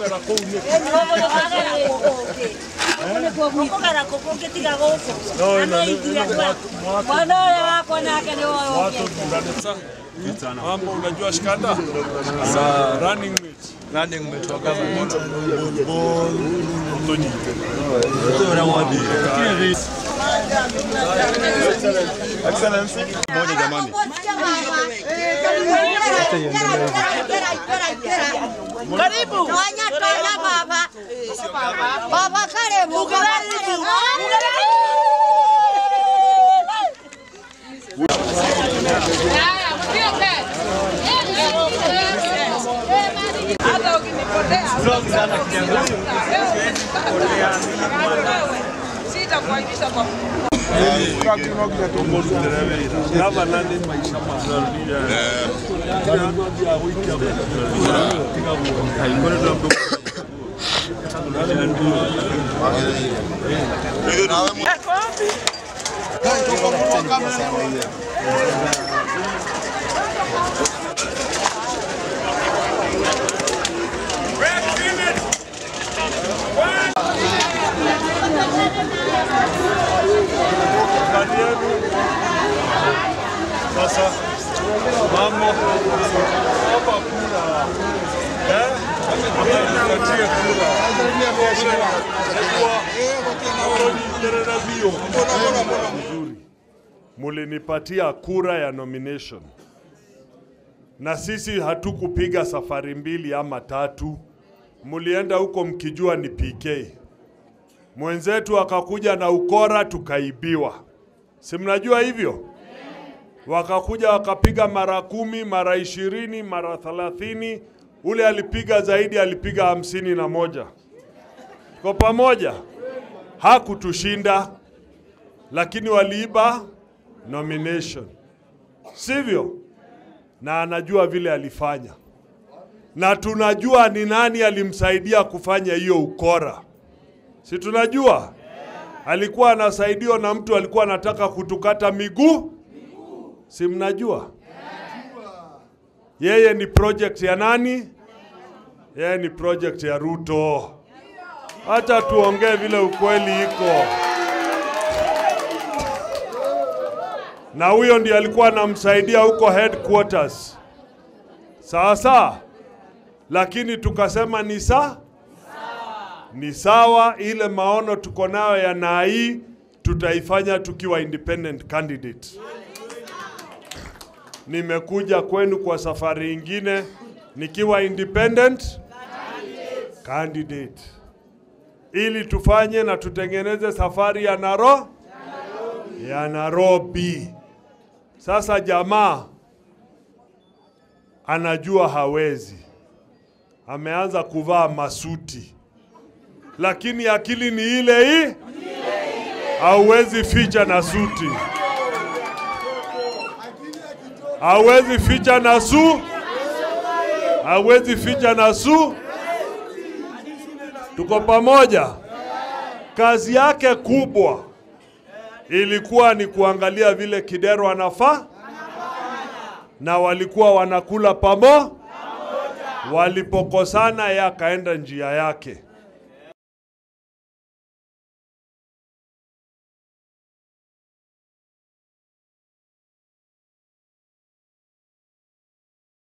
gũkũgera kũu nĩ Gũkũgera kũkũ ngĩtiga gũkũ. No, ĩno Na nĩ- ithuĩ ĩno twa- mwatu- Mwana ũrĩa wakwa nake nĩ woyo watũthuranĩsa mambo unajua shikanda za running mate running mate wa government tũnyite moja jamani Karibu. Tonya tonya baba. Baba karibu. Karibu. Hata ukinipotea sitakuaibisha kwa gavana nĩ maisha mazuri Kani yenu sasa mambo hapa kura eh Mkatie kura Kwa bio Vizuri. mulinipatia kura ya nomination na sisi hatukupiga safari mbili ama tatu, mulienda huko mkijua ni PK. Mwenzetu akakuja na ukora tukaibiwa, si mnajua hivyo? Wakakuja wakapiga mara kumi, mara ishirini, mara thelathini. Ule alipiga zaidi, alipiga hamsini na moja. Kwa pamoja hakutushinda, lakini waliiba nomination, sivyo? Na anajua vile alifanya, na tunajua ni nani alimsaidia kufanya hiyo ukora, si tunajua? Alikuwa anasaidiwa na mtu alikuwa anataka kutukata miguu, si mnajua? Yeye ni project ya nani? Yeye ni project ya Ruto. Hata tuongee vile ukweli iko. Na huyo ndiye alikuwa anamsaidia huko headquarters. Sawa sawa, lakini tukasema ni saa ni sawa, ile maono tuko nayo ya Nai tutaifanya tukiwa independent candidate. Nimekuja kwenu kwa safari ingine nikiwa independent candidate, ili tufanye na tutengeneze safari ya Naro ya Nairobi. Sasa jamaa anajua hawezi, ameanza kuvaa masuti, lakini akili ni ile hii, hauwezi ficha na suti, hauwezi ficha na su, hauwezi ficha na su. Tuko pamoja. Kazi yake kubwa ilikuwa ni kuangalia vile Kidero anafaa na walikuwa wanakula pamo. Walipokosana, yeye akaenda njia yake.